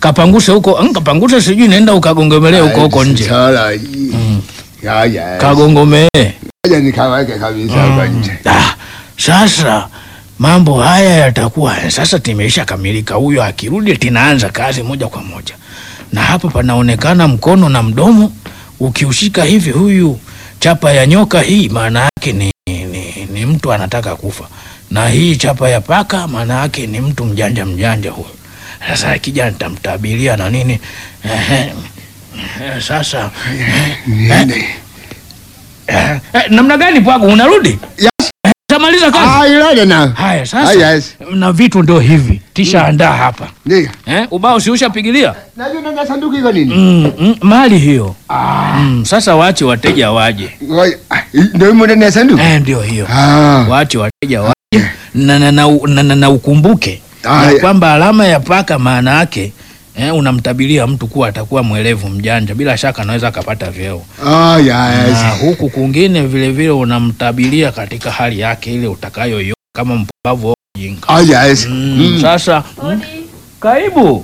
kapanguse huko mm, kapanguse sijui nenda ukagongomelee huko huko nje Sala hii. Ya ya. kagongomee Ngoja nikaweke kabisa huko nje. Ah, sasa mambo haya yatakuwa sasa timeisha kamilika. Huyo akirudi tinaanza kazi moja kwa moja, na hapa panaonekana mkono na mdomo. Ukiushika hivi, huyu chapa ya nyoka hii maana yake ni, ni, ni mtu anataka kufa, na hii chapa ya paka maana yake ni mtu mjanja mjanja huyu. Sasa akija nitamtabiria na nini. Ehe, ehe, sasa Niende. eh, eh, namna gani Pwagu, unarudi? Yes. Eh, Tamaliza kazi. Ah, ilale na. Haya Ah, sasa, yes. na vitu ndo hivi tisha andaa hapa Ndio. eh, ubao si ushapigilia Najua nanga sanduku iko nini? mm, mm, mali hiyo Ah. mm, sasa wache wateja waje Ngoja. Ah, Ndio imo ndani ya sanduku. eh, ndio hiyo Ah. wache wateja waje na, na, na, na, na, na ukumbuke Ah, ya ya. kwamba alama ya paka maana yake eh, unamtabiria mtu kuwa atakuwa mwelevu mjanja, bila shaka anaweza akapata vyeo Ah, yes. na huku kwingine vile vile unamtabiria katika hali yake ile utakayoiona kama mpumbavu au mjinga. Ah, yes. Mm, Mm. Sasa mm, karibu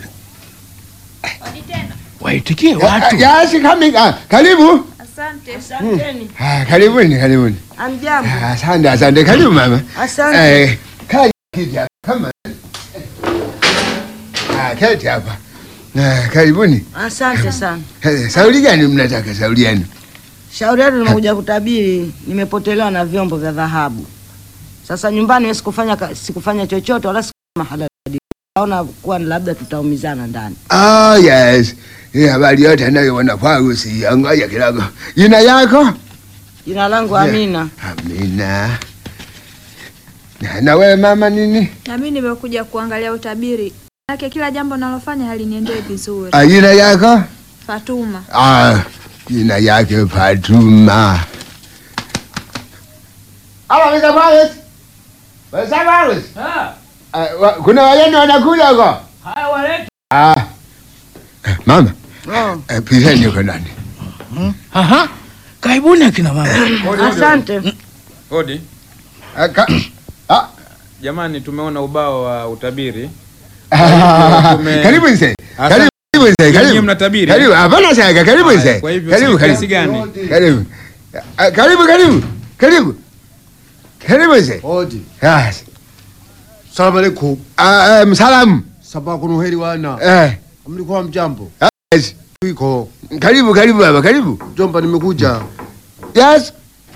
waitikie watu. Ah, Yes, coming. Ah, karibu. Asante. Ah, karibuni, karibuni. Amjambo. Ah, Asante, asante. Karibu mama. Asante. Eh, kaa kiti hapa. Kama. Ah, keti hapa. Ah, karibuni. Asante sana. Eh, Sauli gani mnataka sauli yenu? Shauri yetu nimekuja kutabiri, nimepotelewa na vyombo vya dhahabu. Sasa nyumbani wewe sikufanya ka- sikufanya chochote wala sikufanya halali. Naona kuwa labda tutaumizana ndani. Ah, yes. Hii habari yote anayoona kwangu si angoja kidogo. Jina yako? Jina langu Yeah. Amina. Amina. Na- Na wewe mama nini? Na mimi nimekuja kuangalia utabiri yake, kila jambo nalofanya haliniendee vizuri. Ah, jina yako? Fatuma, Ah, jina yake Fatuma. Halo, Mr. Wallace. Mr. Wallace. Ah, wa- kuna wageni wanakuja huko? Haya walete. Ah. Eh, Mama, Oh, eh, piseni huko ndani. Aha. Karibuni akina mama. asante. Hodi Ah, ka- ah, jamani, tumeona ubao wa utabiri. ah, tume- Karibu mzee. Asante. Karibu karibu mzee. Nyinyi Karibu. mnatabiri? Karibu. Hapana shaka. Karibu Haya, mzee. Kwa hivyo Karibu kiasi karibu. gani? Karibu. Ah, Karibu karibu. Karibu. Karibu mzee. Odi. Ah, Salamu alaikum. ah, eh, msalamu. Sabaa kuna uheri wana. Eh. Mlikuwa mjambo. Yes. Iko. Karibu karibu baba, karibu. Jomba nimekuja. Yes.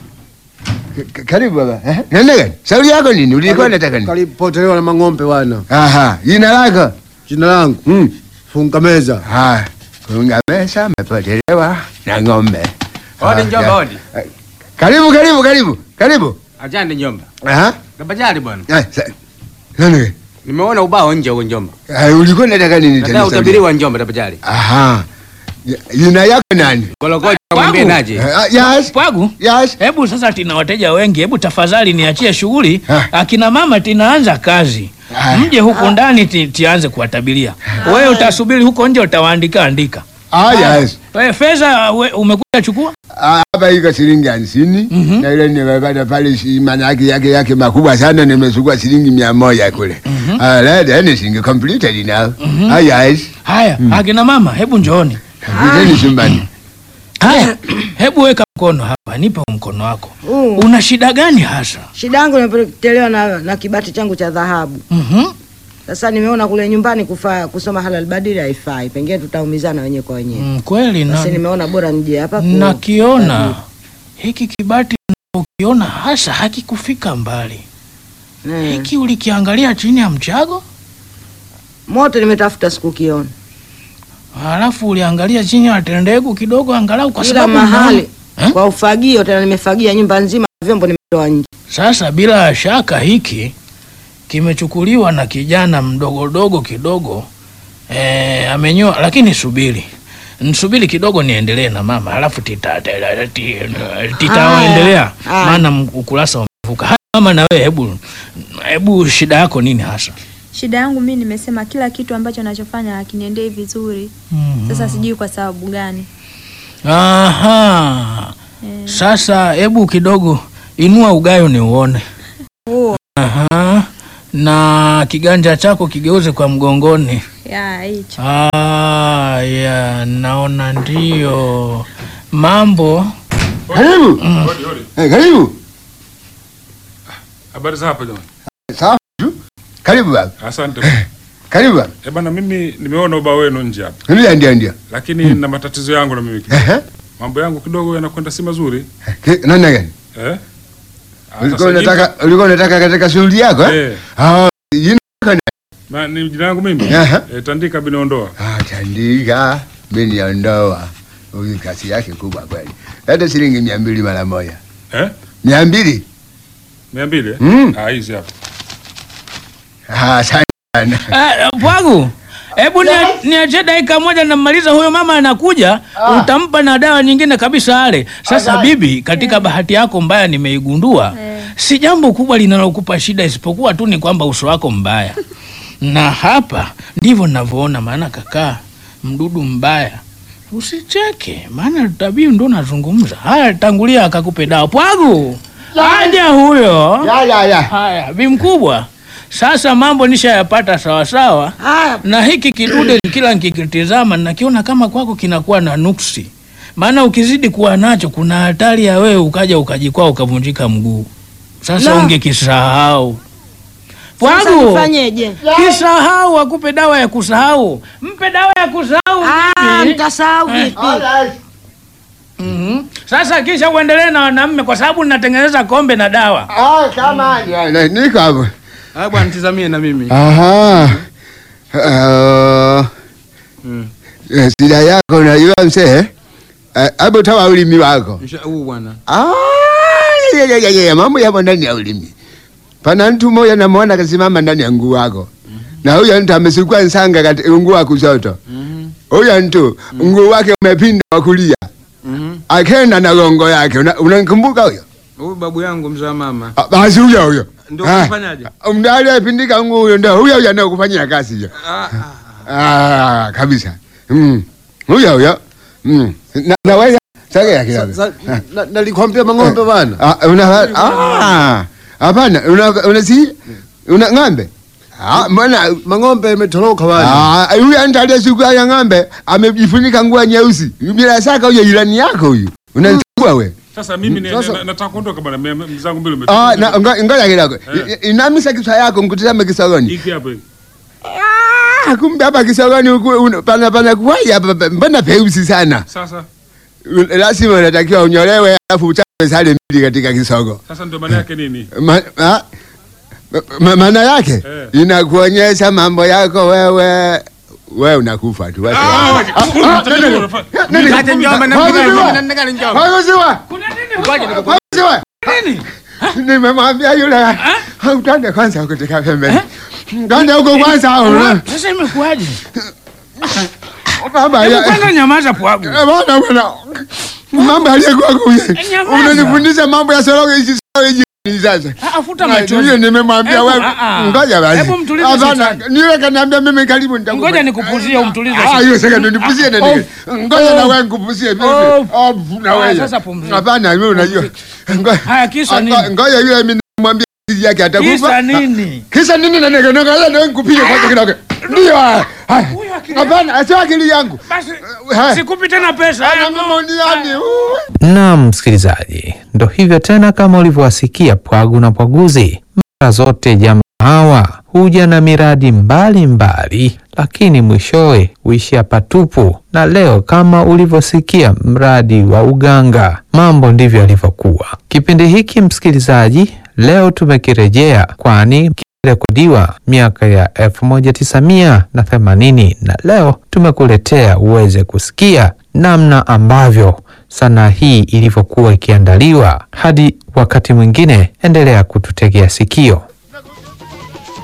K- k- Karibu baba. Eh? Nenda gani? Shauri yako nini? Ulikuwa unataka nini? Kalipotelewa na mang'ombe wana. Aha, jina lako? Jina langu Mm. funga meza. Ah, kunga mesa mepotelewa na ng'ombe. Odi Ah, njomba, ya. odi. Eh, Karibu karibu karibu. Karibu. Ajande njomba. Aha. Kabajali bwana. Eh, sa- nani? Nimeona ubao nje huko njomba. Ah, ulikuwa unataka nini Nataka tena? utabiri wa njomba tabajali. Aha. Ya- Jina yako nani? Gologoja Wangu. mwambie naje. Eh, ah, Yes. Pwagu, Yes. hebu sasa tina wateja wengi, hebu tafadhali niachie shughuli. Ah. Akina mama tinaanza kazi. Ah. Mje huku ndani ti, tianze kuwatabiria. Wewe utasubiri huko nje utawaandika andika. Ah, yes. Wewe fedha we- umekuja chukua? Ah, Hapa iko shilingi hamsini Mhm. na ile nimepata pale shi- maana yake yake yake makubwa sana, nimechukua shilingi mia moja kule. Ah, that anything completed now. Ah, yes. Haya, akina mama hebu njooni. Viteni chumbani. Haya, hebu weka mkono hapa, nipe huu mkono wako. Uh, Una shida gani hasa? shida yangu nimepotelewa na, na kibati changu cha dhahabu. Mhm. Sasa nimeona kule nyumbani kufa, kusoma halal badili haifai. Pengine tutaumizana wenyewe kwa wenyewe. Mm, kweli na Basi nimeona bora nije hapa ku- nakiona hiki kibati ukiona hasa hakikufika mbali. Eh. Hiki ulikiangalia chini ya mchago, Moto nimetafuta sikukiona. halafu uliangalia chini ya tendegu kidogo, angalau kwa Kila sababu mahali Eh? kwa ufagio, tena nimefagia nyumba nzima, vyombo nimetoa nje. Sasa bila shaka hiki kimechukuliwa na kijana mdogodogo kidogo e, amenyoa. Lakini subiri nsubiri kidogo niendelee na mama, halafu titaendelea tita, tita, titaendelea, Haya. maana m- ukurasa umevuka. Haya mama, na wewe hebu hebu, shida yako nini hasa? shida yangu mimi nimesema kila kitu ambacho nachofanya hakiniendei vizuri. Sasa sijui kwa sababu gani. Aha, Eh, sasa hebu kidogo inua ugayo ni uone. huo Aha. Na na kiganja chako kigeuze kwa mgongoni. ya hicho Ah, ya naona ndio mambo. Karibu. Eh, karibu. Habari za hapa jamani. Sawa tu. Karibu baba. Asante. Karibu baba. Eh bana, mimi nimeona ubao wenu nje hapa, Ndio ndio ndio. lakini na matatizo yangu na mimi kidogo. Ehe. Mambo yangu kidogo yanakwenda si mazuri Ki- Namna gani? eh? Ah, Ulikuwa sasa unataka ulikuwa unataka katika shughuli yako eh? Eh. Ah, jina lako ni- Ma, ni jina langu mimi Ehe. eh, Tandika Binaondoa. Ah, Tandika biniondoa. Huyu kasi yake kubwa kweli. Hata shilingi mia mbili mara moja. Eh? Mia mbili? mia mbili eh? Mm. Ah, hizi hapa. Ah, asante sana. Ah, Pwagu, hebu nia- niachie dakika moja namaliza, huyo mama anakuja, utampa na dawa nyingine kabisa ale. Sasa bibi, katika bahati yako mbaya nimeigundua, Eh. si jambo kubwa linalokupa shida, isipokuwa tu ni kwamba uso wako mbaya, na hapa ndivyo ninavyoona. Maana kakaa mdudu mbaya Usicheke, maana tabii ndo nazungumza. Haya, tangulia akakupe dawa. Pwagu, aja huyo. Ya ya ya. Haya, bi mkubwa, sasa mambo nishayapata sawasawa, Haya, na hiki kidude kila nikikitizama nakiona kama kwako kinakuwa na nuksi, maana ukizidi kuwa nacho kuna hatari ya wewe ukaja ukajikwaa ukavunjika mguu. Sasa La. ungekisahau sasa Pwagu, nifanyeje? kisahau, akupe dawa ya kusahau, mpe dawa ya kusahau. Ah, bibi. nitasahau vipi? Mhm. Sasa kisha uendelee na wanaume, kwa sababu ninatengeneza kombe na dawa. Ah, kama ya, na- niko hapo. Ah, bwana tizamie na mimi. Aha. Ah, Mm. eh, shida yako unajua mzee? Eh, Hebu toa ulimi wako. Msha- Huu bwana. Ah, ya, ya, ya, ya, mambo yapo ndani ya ulimi. Pana mtu mmoja namwona kasimama ndani ya nguu wako, na huyo mtu amesukua nsanga katika nguu wa kushoto. Mhm. Huyo mtu nguu wake umepinda wa kulia, Mhm. akenda na gongo yake. Una- Unamkumbuka huyo? Huyu babu yangu mzaa mama. Ah, Basi huyo huyo Ndio Ah, kufanyaje? Ndio aliyepindika nguu huyo, ndio huyo huyo anayekufanyia kazi hiyo. Ah, ah. Ah, kabisa. Mm. Huyo huyo. Mm. Na, na wewe sasa kidogo. Sa- na- Nalikwambia mang'ombe bwana. Ah, una ah. Hapana, una una si una ng'ombe. Ah, mbona Mang'ombe imetoroka bwana. ah huyu anatalia siku ya ng'ombe amejifunika nguo nyeusi. Bila shaka huyo jirani yako huyu. Unachukua we. Sasa mimi ni- Sasa- na- nataka kuondoka bwana, mia- mia- zangu mbili Ah, umetoka. na ngo- ngoja kidogo. Eh. I- Inamisa kichwa yako mkutazame kisogoni. Hiki hapa hiki. Ah, kumbe hapa kisogoni huku una- pana pana kuwai hapa pa- mbona peusi sana. Sasa Lazima unatakiwa unyolewe alafu uchape sale mbili katika kisogo. sasa ndio maana yake nini? Ma, ma, ma, maana yake Eh. inakuonyesha mambo yako wewe wewe unakufa tu. Wewe- Ah, Ah, ah, unataka nani- unafanya- nani- Kate njomba na Hakusiwa! mpiga na ndekani njomba. Hakusiwa! Kuna nini? Hakusiwa! Nini? Nimemwambia yule utande kwanza kutoka pembeni. Twende huko kwanza. una- Sasa imekuwaje? Baba Hebu ya kwanza nyamaza Pwagu. Eh, bwana bwana. Mambo aliyekuwa kuye. Nyamaza. Unanifundisha mambo ya soroge hizi soroge hizi sasa. Ah, Afuta Hiyo machozi. nimemwambia Hebu, wewe. ah, ah. Ngoja basi. Hebu mtulize Hapana, shetani. niwe kaniambia mimi karibu nitakupa. Ngoja nikupuzie umtulize Ah, shetani. hiyo sasa ndio nipuzie na nini? Ngoja na wewe nikupuzie mimi. Oh. Oh, na Ah, wewe. sasa pumzika. Hapana, wewe unajua. Ngoja. Haya, kisa Ah, nini? Ngoja yule mimi nimwambia siri yake atakufa. Kisa nini? Kisa nini na nini? Ngoja na wewe nikupige kwanza kidogo. Ndio. haya. Haya. Huyu akili- Hapana, sio akili yangu. Basi Haya. sikupi tena pesa. Ana Haya, mama uniani. Uh. Naam, msikilizaji, ndo hivyo tena, kama ulivyowasikia Pwagu na Pwaguzi, mara zote jamaa hawa huja na miradi mbalimbali mbali, lakini mwishowe huishia patupu. Na leo kama ulivyosikia mradi wa uganga, mambo ndivyo yalivyokuwa. Kipindi hiki msikilizaji, leo tumekirejea, kwani rekodiwa miaka ya 1980 na leo tumekuletea uweze kusikia namna ambavyo sanaa hii ilivyokuwa ikiandaliwa. Hadi wakati mwingine, endelea kututegea sikio.